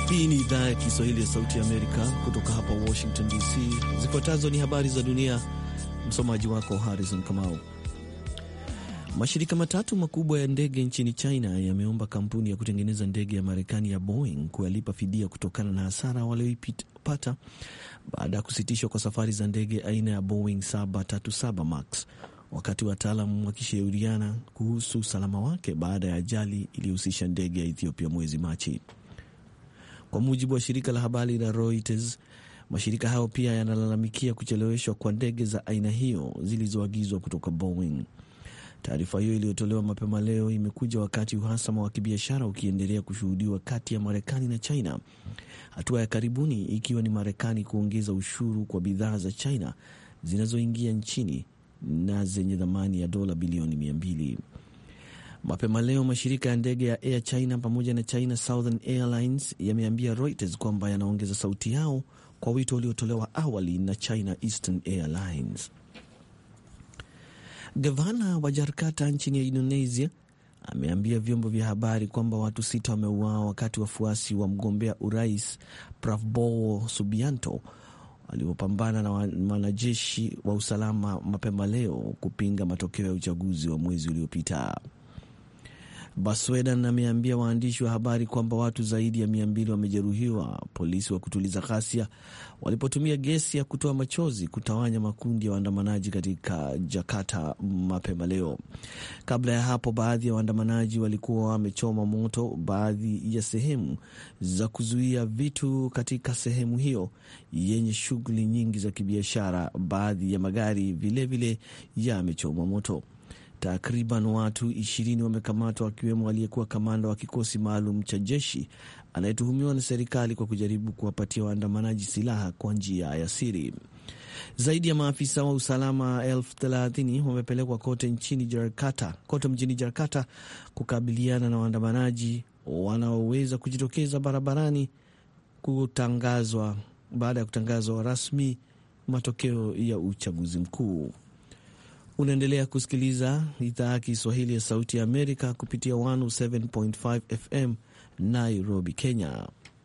Hii ni idhaa ya Kiswahili ya Sauti ya Amerika kutoka hapa Washington DC. Zifuatazo ni habari za dunia, msomaji wako Harrison Kamau. Mashirika matatu makubwa ya ndege nchini China yameomba kampuni ya kutengeneza ndege ya Marekani ya Boeing kuyalipa fidia kutokana na hasara walioipata baada ya kusitishwa kwa safari za ndege aina ya Boeing 737 Max, wakati wataalam wakishauriana kuhusu usalama wake baada ya ajali iliyohusisha ndege ya Ethiopia mwezi Machi. Kwa mujibu wa shirika la habari la Reuters, mashirika hayo pia yanalalamikia kucheleweshwa kwa ndege za aina hiyo zilizoagizwa kutoka Boeing. Taarifa hiyo iliyotolewa mapema leo imekuja wakati uhasama wa kibiashara ukiendelea kushuhudiwa kati ya Marekani na China, hatua ya karibuni ikiwa ni Marekani kuongeza ushuru kwa bidhaa za China zinazoingia nchini na zenye thamani ya dola bilioni mia mbili. Mapema leo mashirika ya ndege ya Air China pamoja na China Southern Airlines yameambia Reuters kwamba yanaongeza sauti yao kwa wito uliotolewa awali na China Eastern Airlines. Gavana wa Jakarta nchini Indonesia ameambia vyombo vya habari kwamba watu sita wameuawa wakati wafuasi wa mgombea urais Prabowo Subianto waliopambana na wanajeshi wa usalama mapema leo kupinga matokeo ya uchaguzi wa mwezi uliopita. Baswedan ameambia waandishi wa habari kwamba watu zaidi ya mia mbili wamejeruhiwa polisi wa kutuliza ghasia walipotumia gesi ya kutoa machozi kutawanya makundi ya waandamanaji katika Jakarta mapema leo. Kabla ya hapo, baadhi ya waandamanaji walikuwa wamechoma moto baadhi ya sehemu za kuzuia vitu katika sehemu hiyo yenye shughuli nyingi za kibiashara. Baadhi ya magari vilevile yamechomwa moto. Takriban watu ishirini wamekamatwa wakiwemo aliyekuwa kamanda wa kikosi maalum cha jeshi anayetuhumiwa na serikali kwa kujaribu kuwapatia waandamanaji silaha kwa njia ya siri. Zaidi ya maafisa wa usalama elfu thelathini wamepelekwa kote nchini Jakarta, kote mjini Jakarta kukabiliana na waandamanaji wanaoweza kujitokeza barabarani kutangazwa baada ya kutangazwa rasmi matokeo ya uchaguzi mkuu. Unaendelea kusikiliza idhaa ya Kiswahili ya Sauti ya Amerika kupitia 107.5 FM Nairobi, Kenya.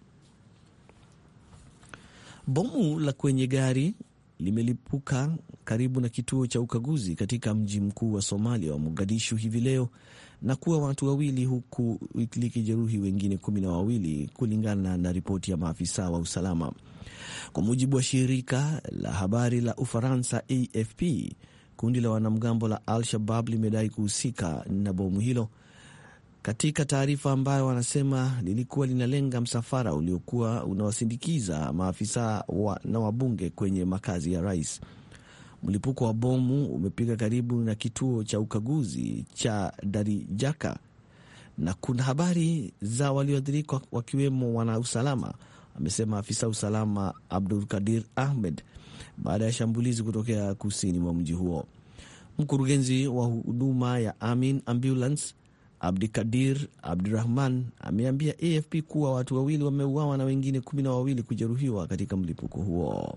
Bomu la kwenye gari limelipuka karibu na kituo cha ukaguzi katika mji mkuu wa Somalia wa Mogadishu hivi leo na kuwa watu wawili huku likijeruhi wengine kumi na wawili kulingana na ripoti ya maafisa wa usalama, kwa mujibu wa shirika la habari la Ufaransa AFP. Kundi la wanamgambo la Al-Shabab limedai kuhusika na bomu hilo katika taarifa ambayo wanasema lilikuwa linalenga msafara uliokuwa unawasindikiza maafisa wa na wabunge kwenye makazi ya rais. Mlipuko wa bomu umepiga karibu na kituo cha ukaguzi cha Darijaka na kuna habari za walioathirika wakiwemo wanausalama, amesema afisa usalama Abdul Kadir Ahmed baada ya shambulizi kutokea kusini mwa mji huo. Mkurugenzi wa huduma ya Amin Ambulance Abdikadir Abdurahman ameambia AFP kuwa watu wawili wameuawa na wengine kumi na wawili kujeruhiwa katika mlipuko huo.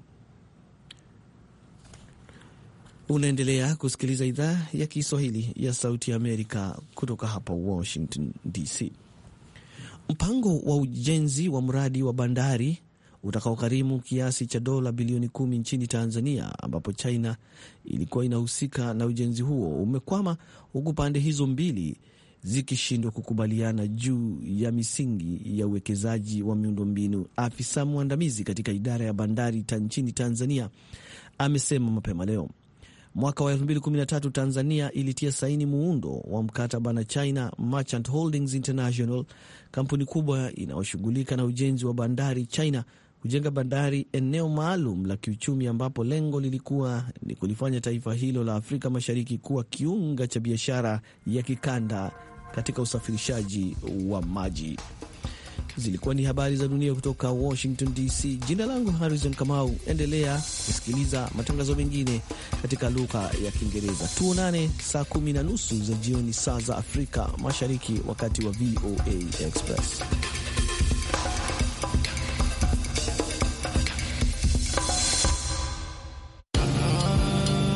Unaendelea kusikiliza idhaa ya Kiswahili ya Sauti ya Amerika kutoka hapa Washington DC. Mpango wa ujenzi wa mradi wa bandari utakaogharimu kiasi cha dola bilioni kumi nchini Tanzania, ambapo China ilikuwa inahusika na ujenzi huo umekwama, huku pande hizo mbili zikishindwa kukubaliana juu ya misingi ya uwekezaji wa miundombinu. Afisa mwandamizi katika idara ya bandari ta nchini Tanzania amesema mapema leo. Mwaka wa 2013 Tanzania ilitia saini muundo wa mkataba na China Merchant Holdings International, kampuni kubwa inayoshughulika na ujenzi wa bandari China kujenga bandari eneo maalum la kiuchumi ambapo lengo lilikuwa ni kulifanya taifa hilo la Afrika Mashariki kuwa kiunga cha biashara ya kikanda katika usafirishaji wa maji. Zilikuwa ni habari za dunia kutoka Washington DC. Jina langu Harrison Kamau. Endelea kusikiliza matangazo mengine katika lugha ya Kiingereza. Tuonane saa kumi na nusu za jioni saa za Afrika Mashariki, wakati wa VOA Express.